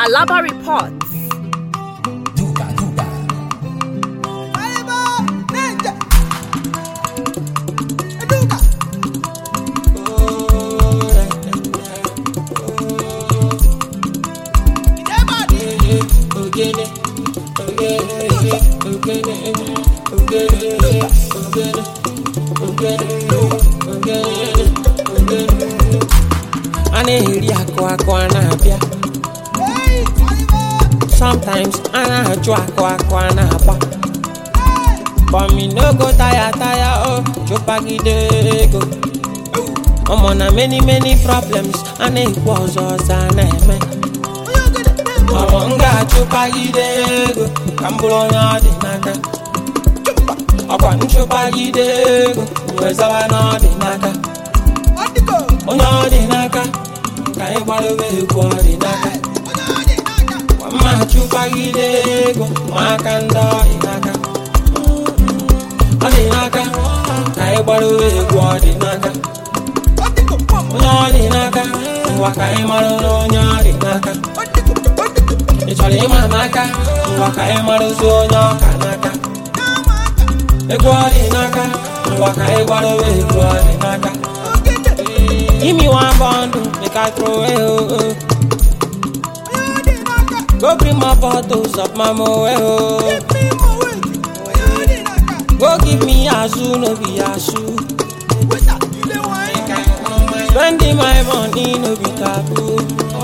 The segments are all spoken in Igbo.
Alaba reports. Duga, duga. a na-eri akụ akụ a na-abịa sometimes a na-ajụ akụ akụ a na-agba but me no go tire tire o chụpagide ego ọmọ na many many problems a na-ekwu ọzọ ọzọ a na-eme ọmọ m ga-achụpagide ego ka m bụrụ onye ọ dị n'aka ọkwa nchụpagide ego wee zawa na ọ dị n'aka onye ọ dị n'aka ka anyị gbadobe egwu ọ dị n'aka mma chụpagide ego ma aka ndị ọ dị n'aka ọ dị n'aka ka anyị gbadobe egwu ọ dị n'aka onye ọ dị n'aka ngwa ka anyị mara na onye ọ dị n'aka ị chọrọ ịma n'aka ngwa ka anyị marụzi onye ọka n'aka egwu ọ dị n'aka ngwa ka anyị gbadobe egwu ọ dị n'aka Give me one bundle, make I throw it. Oh, oh. Go bring my bottles of my moe. Oh. Go give me azu, no be azu. Spending my money, no be taboo.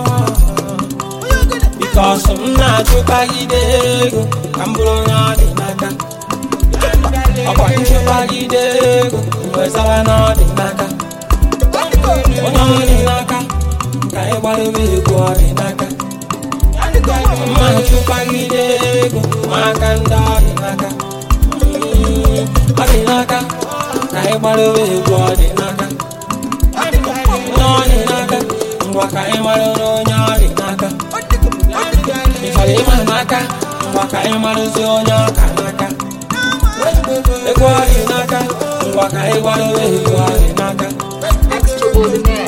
Because I'm not your baggy day. I'm blowing out the naka. ọkwa nchụpagide ego wezawa na ọ dị n'aka onye ọ dị n'aka ka anyị gbadobe egwu ọ dị n'aka mma chụpagide ego ma aka ndị ọ dị n'aka ọ dị n'aka ka anyị gbadobe egwu ọ dị n'aka onye ọ dị n'aka ngwa ka anyị mara na onye ọ dị n'aka ị chọrọ ịma n'aka ngwa ka anyị marụzi onye ọka n'aka egwu ọ dị n'aka ngwa ka anyị gbadobe egwu ọ dị n'aka Extraordinaire.